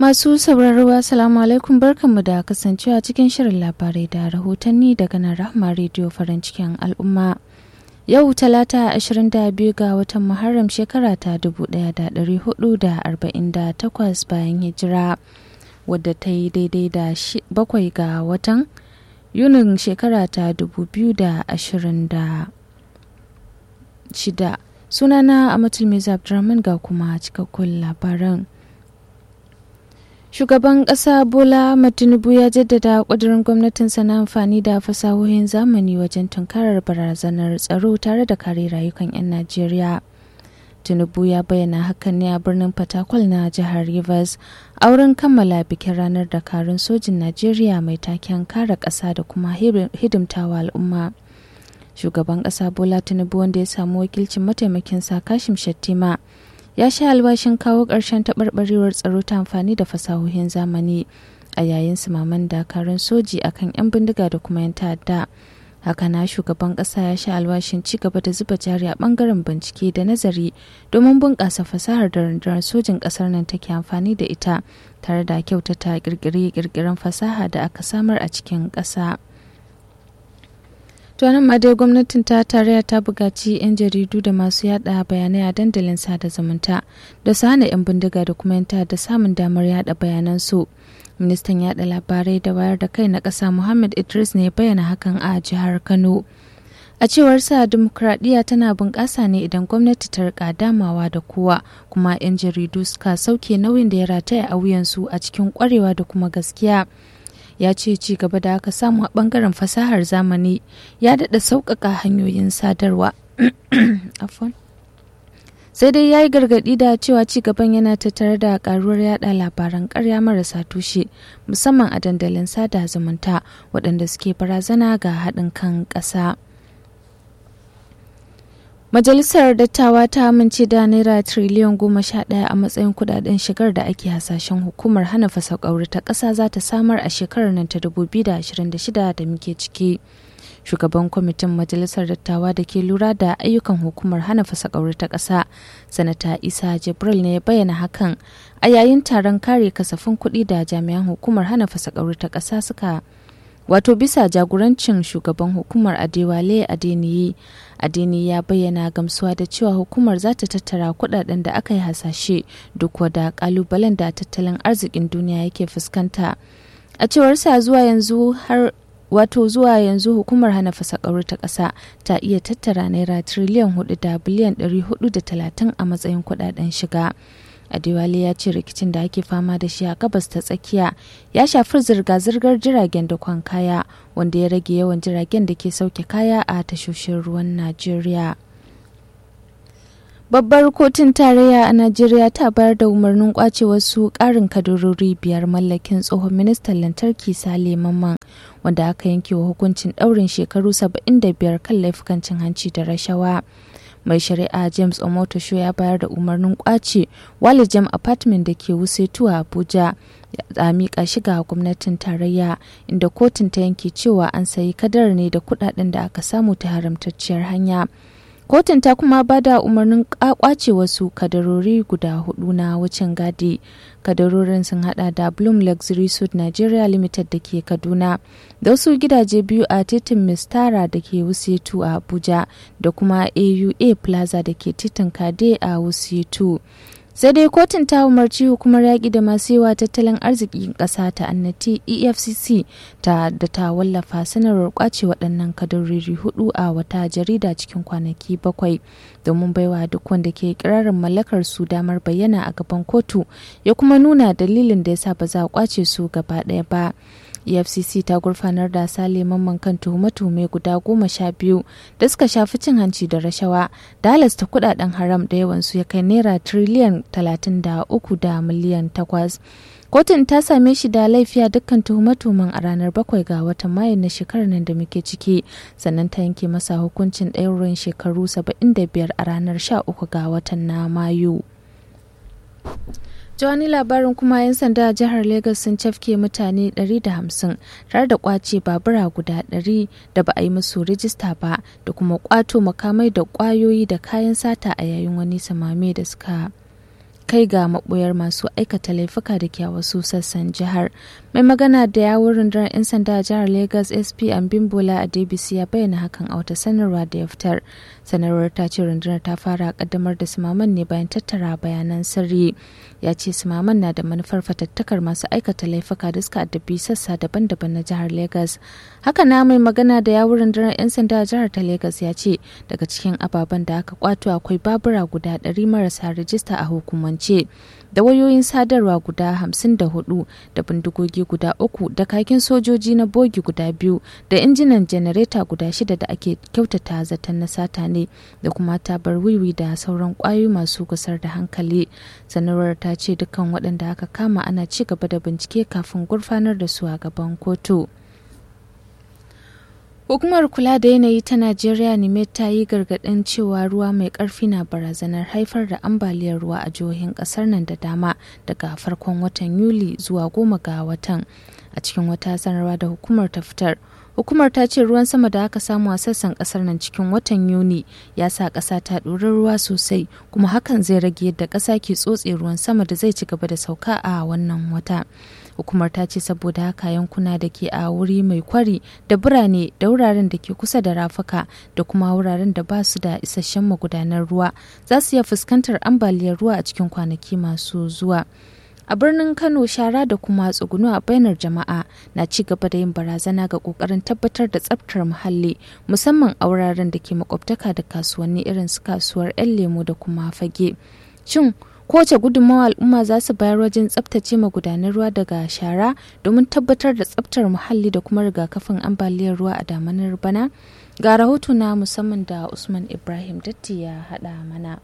Masu sauraro Assalamu alaikum barkanmu da kasancewa cikin shirin labarai da rahotanni daga nan Rahma Radio farin cikin al'umma. Yau talata 22 ga watan Muharram shekara ta 1448 bayan hijira wadda ta yi daidai da bakwai ga watan Yunin shekara ta 2026. Sunana Amatul Miza Abdurrahman ga kuma cikakkun labaran. Shugaban ƙasa Bola Tinubu ya jaddada ƙudurin gwamnatinsa na amfani da fasahohin zamani wajen tunkarar barazanar tsaro tare da kare rayukan 'yan Najeriya. Tinubu ya bayyana hakan ne a birnin Fatakwal na jihar Rivers a wurin kammala bikin ranar dakarun sojin Najeriya mai taken kare ƙasa da kuma hidimtawa al'umma. Shugaban ƙasa Bola Tinubu wanda ya samu wakilcin mataimakinsa Kashim Shattima. ya sha albashin kawo ƙarshen taɓarɓarewar tsaro ta amfani da fasahohin zamani a yayin sumaman dakarun soji akan 'yan bindiga da kuma 'yan ta'adda haka na shugaban ƙasa ya sha albashin ci gaba da zuba jari a ɓangaren bincike da nazari domin bunƙasa fasahar da rundunar sojin ƙasar nan take amfani da ita tare da kyautata ƙirƙire-ƙirƙiren fasaha da aka samar a cikin ƙasa. To nan ma dai gwamnatin ta tarayya ta buƙaci 'yan jaridu da masu yada bayanai a dandalin sada zumunta da su hana 'yan bindiga da kuma 'yan da samun damar yada bayanan su. Ministan yada labarai da wayar da kai na ƙasa Muhammad Idris ne bayyana hakan a jihar Kano. A cewar sa dimokuraɗiyya tana bunƙasa ne idan gwamnati ta rika damawa da kowa kuma 'yan jaridu suka sauke nauyin da ya rataya a wuyansu a cikin ƙwarewa da kuma gaskiya. ya ce ci gaba da aka samu a bangaren fasahar zamani ya daɗa sauƙaƙa hanyoyin sadarwa sai dai ya yi gargaɗi da cewa ci gaban yana tattare da ƙaruwar yada labaran ƙarya marasa tushe musamman a dandalin sada zumunta waɗanda suke barazana ga haɗin kan ƙasa. Majalisar Dattawa ta amince da Naira triliyan goma sha ɗaya a matsayin kudaden shigar da ake hasashen hukumar hana fasakauri ta ƙasa za ta samar a shekarar nan ta 2026 da muke ciki. Shugaban kwamitin Majalisar Dattawa da ke lura da ayyukan hukumar hana fasakauri ta ƙasa, Sanata Isa Jibril ne ya bayyana hakan a yayin taron kare kasafin kuɗi da jami'an hukumar hana fasakauri ta ƙasa suka wato bisa jagorancin shugaban hukumar adewale adeniyi adeni ya bayyana gamsuwa da cewa hukumar za ta tattara kudaden da aka yi hasashe duk wada kalubalen da tattalin arzikin duniya yake fuskanta a cewar sa zuwa yanzu har wato zuwa yanzu hukumar hana fasakauri ta ƙasa ta iya tattara naira triliyan 4 da biliyan 430 a matsayin kudaden shiga Adewale ya ce rikicin da ake fama da shi a gabas ta tsakiya ya shafi zirga-zirgar jiragen da kwan kaya wanda ya rage yawan jiragen da ke sauke kaya a tashoshin ruwan Najeriya. Babbar kotun tarayya a Najeriya ta bayar da umarnin kwace wasu ƙarin kadarori biyar mallakin tsohon ministan lantarki Sale Mamman wanda aka yanke wa hukuncin ɗaurin shekaru 75 kan laifukan cin hanci da rashawa. mai shari'a james omotosho ya bayar da umarnin kwace walijam apartment da ke wusetu a abuja a miƙa shi ga gwamnatin tarayya inda kotun ta yanke cewa an sayi kadar ne da kudaden da aka samu ta haramtacciyar hanya kotun ta kuma ba da umarnin kwace wasu kadarori guda hudu na wucin gadi kadarorin sun hada da bloom luxury suite nigeria limited da ke kaduna da wasu gidaje biyu a titin mistara da ke wusetu a abuja da kuma aua plaza da ke titin kade a wusetu sai dai kotun ta umarci hukumar yaƙi da masu yawa tattalin arzikin ƙasa ta annati efcc ta da ta wallafa sanarwar kwace waɗannan kadarori hudu a wata jarida cikin kwanaki bakwai domin baiwa duk wanda ke kirarin mallakar su damar bayyana a gaban kotu ya kuma nuna dalilin da yasa ba za a kwace su gaba ɗaya ba efcc ta gurfanar da sale mamman kan tuhume-tuhume guda goma sha biyu da suka shafi cin hanci da rashawa da halasta kudaden haram da yawansu ya kai naira triliyan talatin da uku da miliyan takwas kotun ta same shi da laifiya dukkan tuhume-tuhumen a ranar bakwai ga watan mayu na shekarar nan da muke ciki sannan ta yanke masa hukuncin ɗaurin shekaru 75 a ranar 13 ga watan na mayu wani labarin kuma 'yan sanda a jihar Legas sun cafke mutane 150 tare da kwace babura guda 100 da ba a yi musu rijista ba da kuma kwato makamai da kwayoyi da kayan sata a yayin wani samame da suka kai ga maboyar masu aikata laifuka da ke wasu sassan jihar mai magana da yawun rundunar 'yan sanda a jihar lagos sp ambimbola a dbc ya bayyana hakan a wata sanarwa da ya fitar sanarwar ta ce rundunar ta fara kaddamar da simaman ne bayan tattara bayanan sirri ya ce simaman na da manufar fatattakar masu aikata laifuka da suka addabi sassa daban-daban na jihar lagos haka na mai magana da yawun rundunar 'yan sanda a jihar ta lagos ya ce daga cikin ababen da aka kwato akwai babura guda 100 marasa rajista a hukumance da wayoyin sadarwa guda 54 da bindigogi guda uku da kakin sojoji na bogi guda biyu da injinan janareta guda shida da ake kyautata zaton na sata ne da kuma tabar wiwi da sauran kwayoyi masu gusar da hankali sanarwar ta ce dukkan waɗanda aka kama ana ci gaba da bincike kafin gurfanar da su a gaban kotu. Hukumar kula da yanayi ta Najeriya ne ta yi gargaɗin cewa ruwa mai ƙarfi na barazanar haifar da ambaliyar ruwa a jihohin ƙasar nan da dama daga farkon watan Yuli zuwa goma ga watan. A cikin wata sanarwa da hukumar ta fitar, hukumar ta ce ruwan sama da aka samu a sassan ƙasar nan cikin watan Yuni ya sa ƙasa ta ɗori ruwa sosai kuma hakan zai rage yadda ƙasa ke tsotse ruwan sama da zai ci gaba da sauka a wannan wata. hukumar ta ce saboda haka yankuna da ke a wuri mai kwari da birane da wuraren da ke kusa da rafuka da kuma wuraren da ba su da isasshen magudanar ruwa za su iya fuskantar ambaliyar ruwa a cikin kwanaki masu zuwa a birnin kano shara da kuma tsugunu a bainar jama'a na ci gaba da yin barazana ga kokarin tabbatar da tsabtar muhalli musamman a wuraren da ke makwabtaka da kasuwanni irin su kasuwar 'yan lemo da kuma fage shin kowace gudunmawa al'umma za su bayar wajen tsabtace magudanan ruwa daga shara domin tabbatar da tsabtar muhalli da kuma rigakafin ambaliyar ruwa a damanar bana ga rahoto na musamman da usman ibrahim datti ya haɗa mana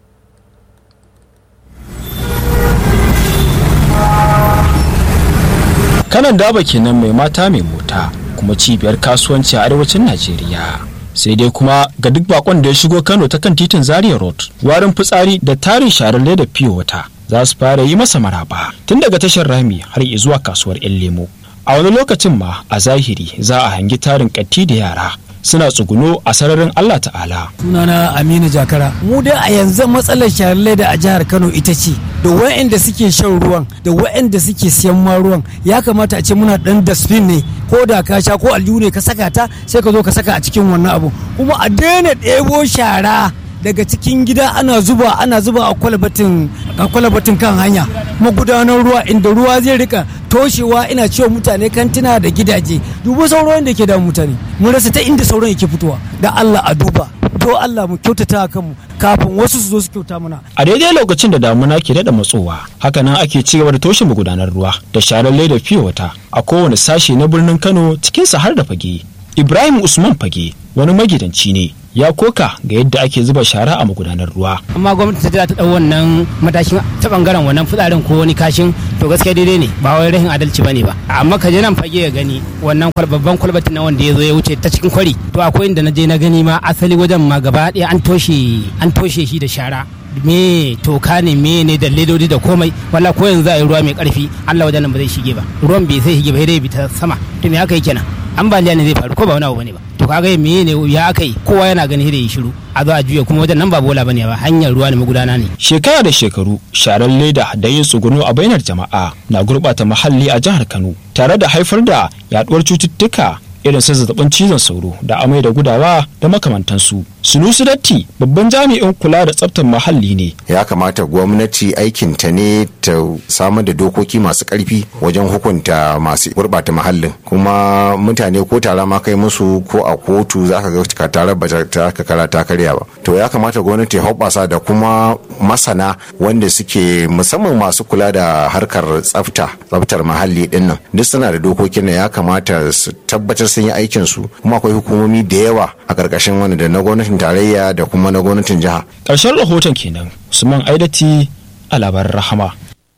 kanan daba kenan mai mata mai mota kuma cibiyar kasuwanci a arewacin najeriya sai dai kuma ga duk bakon da ya shigo kano ta kan titin zaria road warin fitsari da tarin sharar leda fiye wata za su fara yi masa maraba tun daga tashar rami har zuwa kasuwar yan lemo a wani lokacin ma a zahiri za a hangi tarin katti da yara suna tsuguno a sararin Allah ta'ala. Sunana Aminu Jakara. Mu dai a yanzu matsalar sharar leda a jihar Kano ita ce da wa'anda suke shan ruwan da wa'anda suke siyan ma ruwan ya kamata a ce muna dan dasfin ne ko da ka sha ko aljihu ne ka saka ta sai ka zo ka saka a cikin wannan abu kuma a daina ɗebo shara daga cikin gida ana zuba ana zuba a kwalabatin a kwalabatin kan hanya magudanar ruwa inda ruwa zai rika toshewa ina cewa mutane kantina da gidaje dubu sauran da ke da mutane mun rasa ta inda sauran yake fitowa da Allah a duba to Allah mu kyautata kanmu kafin wasu su zo su kyauta mana a daidai lokacin da damuna ke daɗa matsowa hakanan ake ci gaba da toshe magudanar ruwa da sharar leda fiye wata a kowane sashe na birnin Kano cikin har da fage Ibrahim Usman Fage wani magidanci ne ya koka ga yadda ake zuba shara a magudanar ruwa. Amma gwamnati ta ta ɗau wannan matashin ta bangaren wannan fitsarin ko wani kashin to gaskiya daidai ne ba wai rahin adalci bane ba. Amma ka je nan fage ya gani wannan babban kwalbatin na wanda ya zo ya wuce ta cikin kwari to akwai inda na je na gani ma asali wajen ma gaba ɗaya an toshe an toshe shi da shara. me toka ne me ne da ledodi da komai wala ko yanzu za a yi ruwa mai karfi Allah wajen nan ba zai shige ba ruwan bai sai shige ba sai bi ta sama to me aka yi kenan ambaliya ne zai faru ko ba wani abu bane ba to kaga me ne ya aka yi kowa yana gani da yi shiru a zo a juya kuma wajen nan ba bola bane ba hanyar ruwa ne magudana ne shekara da shekaru sharar leda da yin tsuguno a bainar jama'a na gurbata muhalli a jihar Kano tare da haifar da yaduwar cututtuka irin su zazzabin cizon sauro da amai da gudawa da makamantansu sunusu datti babban jami'in kula da tsaftar muhalli ne ya kamata gwamnati aikin ta ne ta samar da dokoki masu karfi wajen hukunta masu gurbata muhallin kuma mutane ko tara ma kai musu ko a kotu za ka ga tare ba ta kara ta karya ba to ya kamata gwamnati ya hoɓasa da kuma masana wanda suke musamman masu kula da harkar tsafta tsaftar muhalli dinnan duk suna da dokokin da ya kamata su tabbatar sun yi aikin su kuma akwai hukumomi da yawa a ƙarƙashin wani da na gwamnatin tarayya da kuma na gwamnatin jiha. Ƙarshen rahoton kenan Usman Aidati a labarin rahama.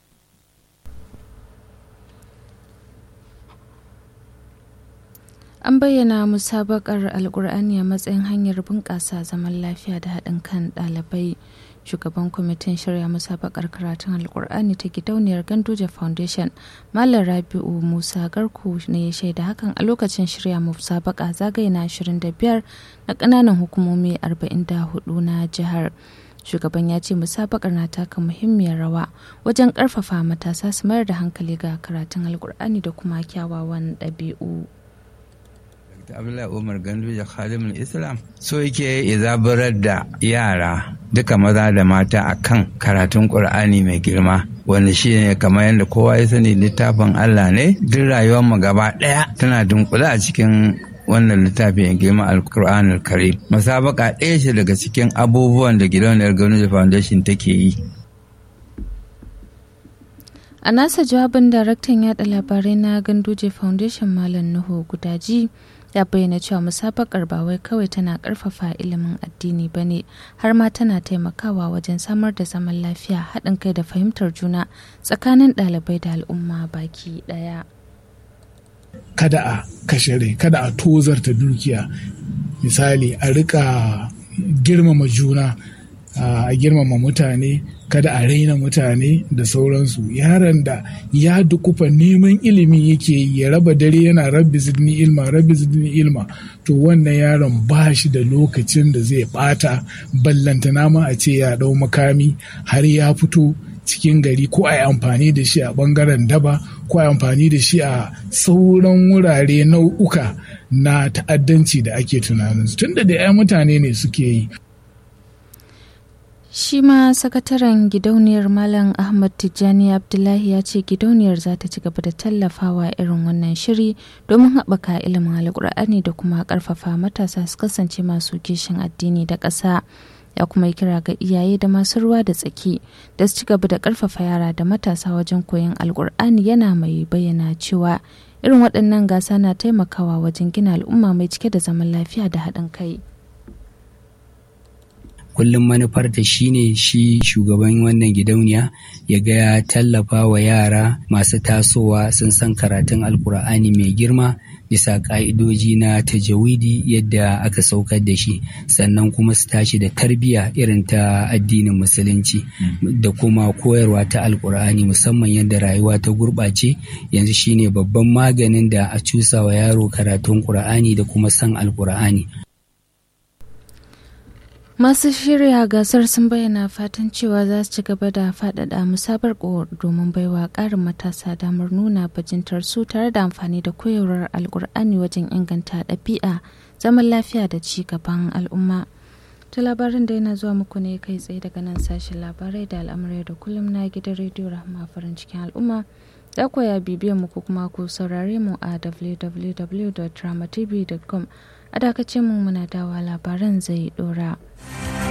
An bayyana musabakar Alƙur'ani a matsayin hanyar bunƙasa zaman lafiya da haɗin kan ɗalibai. Shugaban kwamitin shirya musabakar karatun Alƙur'ani ta gidauniyar Gandoja Foundation, Malam Rabi'u Musa Garku ne ya shaida hakan a lokacin shirya musabaka zagaye na 25 na ƙananan hukumomi 44 na jihar. shugaban ya ce musabakar na taka muhimmiyar rawa wajen karfafa matasa su mayar da hankali ga karatun alkur'ani da kuma kyawawan ɗabi'u. abdullahi umar ganduje khadimul islam so yake ya zaburar da yara duka maza da mata akan karatun qur'ani mai girma wanda shi ne kamar yadda kowa ya sani littafin allah ne duk rayuwar mu gaba daya tana dunkule a cikin wannan littafin ya girma alkur'an karim musabaka ɗaya ce daga cikin abubuwan da gidauniyar gwamnati foundation take yi a nasa jawabin daraktan yada labarai na ganduje foundation malam nuhu gudaji ya bayyana cewa musabakar ba wai kawai tana karfafa ilimin addini ba ne har ma tana taimakawa wajen samar da zaman lafiya haɗin kai da fahimtar juna tsakanin ɗalibai da al'umma baki ɗaya. kada a kashe rai kada a tozarta dukiya misali a rika girmama juna a girmama mutane kada a raina mutane da sauransu yaron da ya dukufa neman ilimi yake ya raba dare yana rabbi zidni ilma rabbi zidni ilma to wannan yaron ba shi da lokacin da zai bata ballantana ma a ce ya dau makami har ya fito cikin gari ko a yi amfani da shi a bangaren daba ko a yi amfani da shi a sauran wurare nau'uka na ta'addanci da ake tunanin tunda da 'ya mutane ne suke yi shi ma sakataren gidauniyar malam ahmad tijjani abdullahi ya ce gidauniyar za ta ci gaba da tallafawa irin wannan shiri domin haɓaka ilimin alkur'ani da kuma ƙarfafa matasa su kasance masu kishin addini da ƙasa ya kuma yi kira ga iyaye da masu ruwa da tsaki da su ci gaba da ƙarfafa yara da matasa wajen koyon alkur'ani yana mai bayyana cewa irin waɗannan gasa na taimakawa wajen gina al'umma mai cike da zaman lafiya da haɗin kai. kullum manufar ta shine shi shugaban wannan gidauniya ya ga ya tallafa wa yara masu tasowa sun san karatun alkur'ani mai girma bisa ka'idoji na tajawidi yadda aka saukar da shi sannan kuma su tashi da tarbiyya irin ta addinin musulunci da kuma koyarwa ta alkur'ani musamman yadda rayuwa ta gurɓace yanzu shine babban maganin da a cusa wa yaro karatun ƙur'ani da kuma san alkur'ani masu shirya gasar sun bayyana fatan cewa za su ci gaba da faɗaɗa musabar domin baiwa ƙarin matasa damar nuna bajintar su tare da amfani da koyarwar alkur'ani wajen inganta ɗabi'a zaman lafiya da ci gaban al'umma ta labarin da yana zuwa muku ne kai tsaye daga nan sashen labarai da al'amurai da kullum na gidan rediyo rahama farin cikin al'umma za ku ya bibiyan mu ko kuma ku saurare mu a www.dramatv.com a dakacin mu muna dawa labaran zai dora.